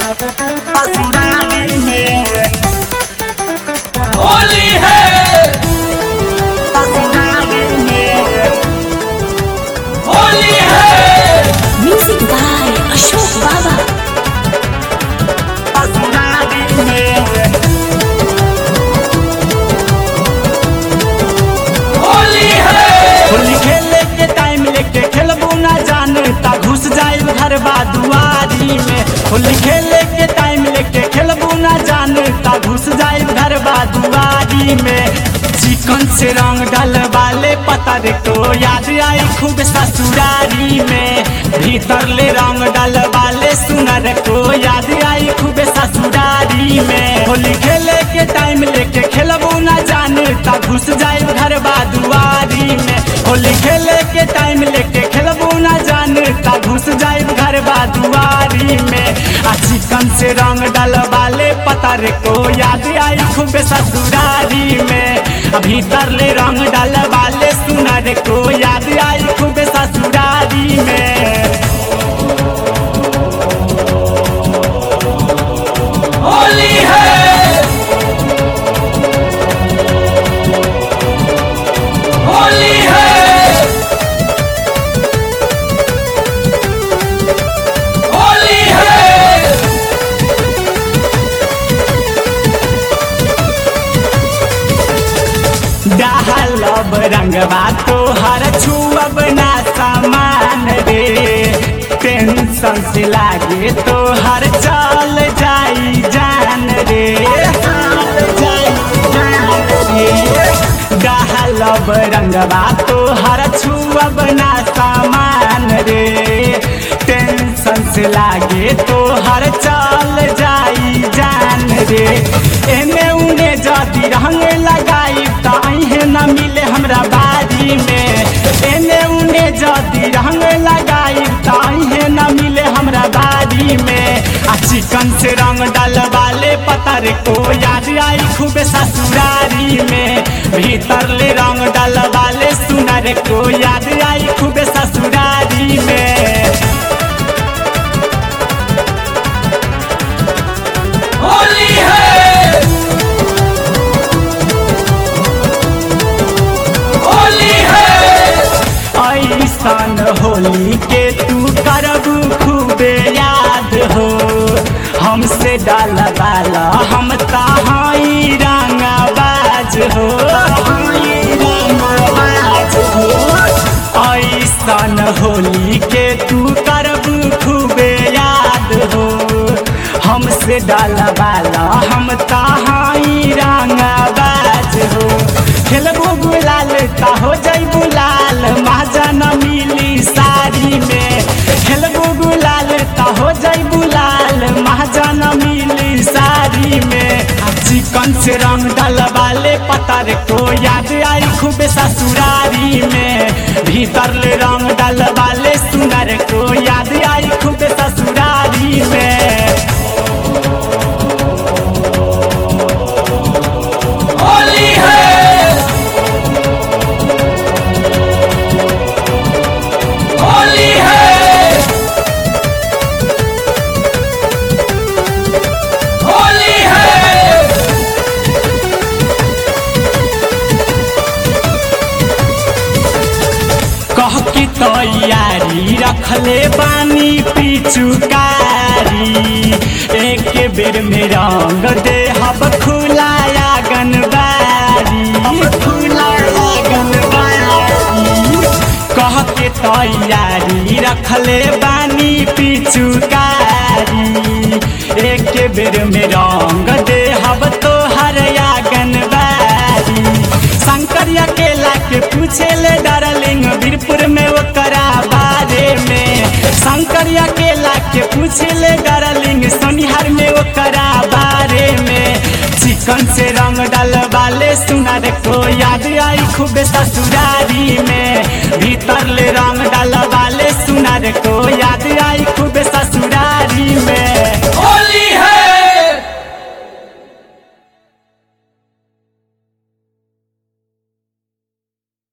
ससुरारी में होली है ससुरारी में होली है Music by Ashok Baba. ससुरारी में होली है होली खेले के टाइम लेके खेलबू ना जानता घुस जाए घर दुआरी में होली खेले के टाइम लेके खेलबू ना जानता घुस जाए घर दुआरी में चिकन से रंग डलवाले पता रे तो याद आई खूब ससुरारी में भीतर ले रंग डलवाले सुनर को याद आई खूब ससुरारी में होली खेले के टाइम लेके खेलबू ना जानता घुस जाए घर दुआरी में होली खेले के टाइम लेके खेलबू ना जानता घुस जाए घर दुआरी में आ चिकन से रंग डलवाले पता रे को याद आई खूब ससुरारी में आ भीतर ले रंग डलवाले सुनर को याद आई खूब ससुरारी में होली है होली है होली है डालब रंगवा तो हर छुअब ना सामान रे टेंशन से लागे तो हर चल जाई जान रे डालब रंगवा तो हर छुअब ना सामान रे टेंशन से लागे तो हर चल जाई जान रे एने उने जदी रंग लगाई ताहे न मिले हमरा बारी में एने उने जदी रंग लगाई ताहे न मिले हमरा बारी में आ चिकन से रंग डलवाले पतर को याद आई खूब ससुरारी में भीतर ले रंग डलवाले सुनर को याद आई खूब ससुरारी में होली है होली है ऐसन होली के तू करब खूबे याद हो हमसे डाल वाला हम तहाई रंगबाज हो ऐसन होली के तू करब खूबे याद हो हमसे डाल वाला हम तहाई रंगबाज हो खेलबू गुलाल ता हो जैबू लाल महाजन मिली साड़ी में खेलबू गुलाल ता हो जैबू लाल महाजन मिली साड़ी में आ चिकन से रंग डलवाले पतर को याद आई खूब ससुरारी में भीतर ले रंग डलवाले सुनर को याद आई खूब ससुरारी में होली है होली है होली है कह की तैयारी रखले बानी पिचुकारी एक बेर में रंग दे हब खुलाया गनबारी खुलाया गनबारी कह के तैयारी रखले बानी पिचुकारी एक बेर में रंग दे हब तो हरया गनबारी शंकरिया केला के पूछे ले डार्लिंग वीरपुर में ओकरा बारे में शंकरिया केला के पूछे ले डार्लिंग सोनिहार में ओकरा बारे में चिकन से रंग डलवाले सुनर को याद आई खूब ससुरारी में भी